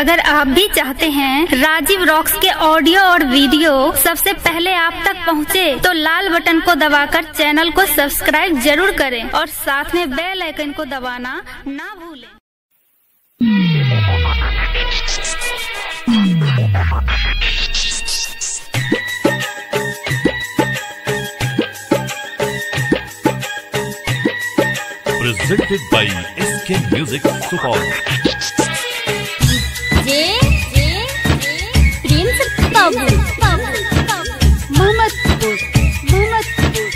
अगर आप भी चाहते हैं राजीव रॉक्स के ऑडियो और वीडियो सबसे पहले आप तक पहुंचे, तो लाल बटन को दबाकर चैनल को सब्सक्राइब जरूर करें और साथ में बेल आइकन को दबाना ना भूलें presented by SK Music Support. जे जे प्रिंस बाबू मोहम्मदपुर मोहम्मदपुर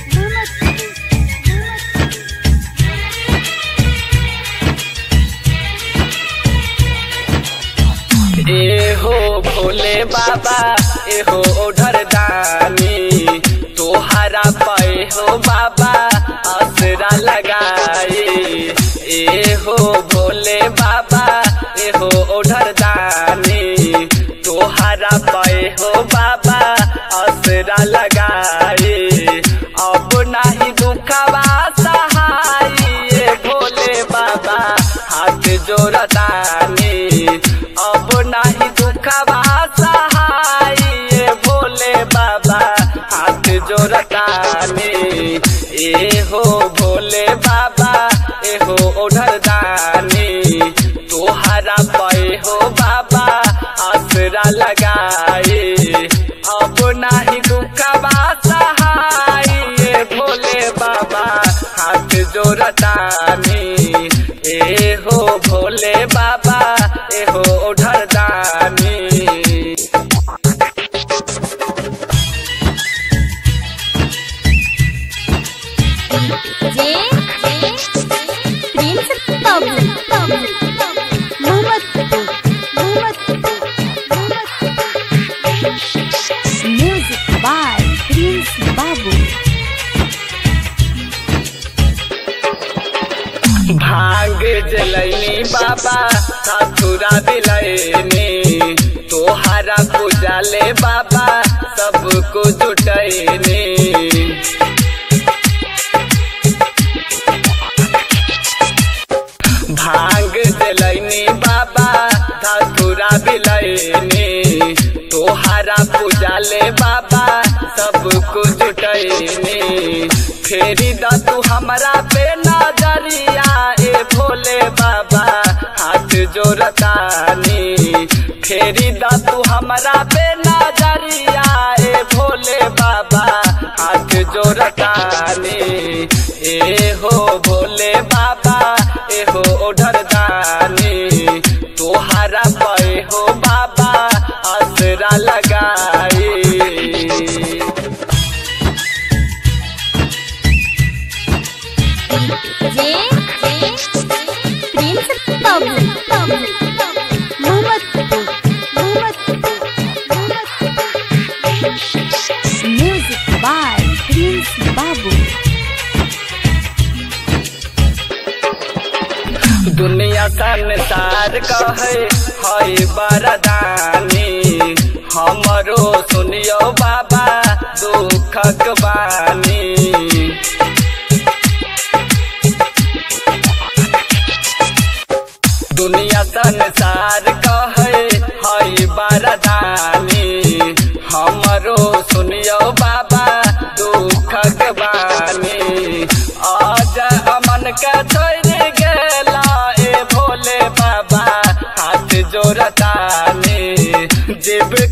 ए हो भोले बाबा ए हो ओढ़र दानी तोहरा पे हो बाबा असरा लगाए ए हो भोले बाबा ए हो ओढ़र दानी तोहरा पे हो बाबा असरा लगाए अब नाही दुखवा सहाय ए भोले बाबा हाथ जोड़तानी अब नाही दुखवा सहाय ए भोले बाबा हाथ जोड़तानी ए हो भोले बाबा ए हो ओढ़र दानी तोहरा पे हो बाबा आसरा लगाए अब नाही दुखवा सहाय ए भोले बाबा हाथ जोड़तानी ए हो भोले बाबा ए हो ओढ़र दानी जे J prince Babu Mohammadpur Mohammadpur music by prince Babu भांग जलैनी बाबा साथुरा दिलैनी तोहरा पूजा ले बाबा सबको जुटैनी भांग जलैनी बाबा साथुरा दिलैनी तोहरा पूजा ले बाबा सबको जुटैनी फेरी द तू हमरा पे नजरिया ए भोले बाबा हाथ जोड़तानी फेरी द तू हमरा पे नजरिया ए भोले बाबा हाथ जोड़तानी ए हो भोले बाबा ए हो ओढ़र दानी तोहरा पे हो बाबा असरा लगाई जे J prince Babu Mohammadpur Mohammadpur music by prince Babu दुनिया संसार कहे हई बरदानी हमरो सुनियो बाबा दुखक बानी दुनिया संसार कहे हई बरदानी हमरो सुनियो बाबा दुखक बानी आज अमन के छोड़ गेला ए भोले बाबा हाथ जोड़तानी जीव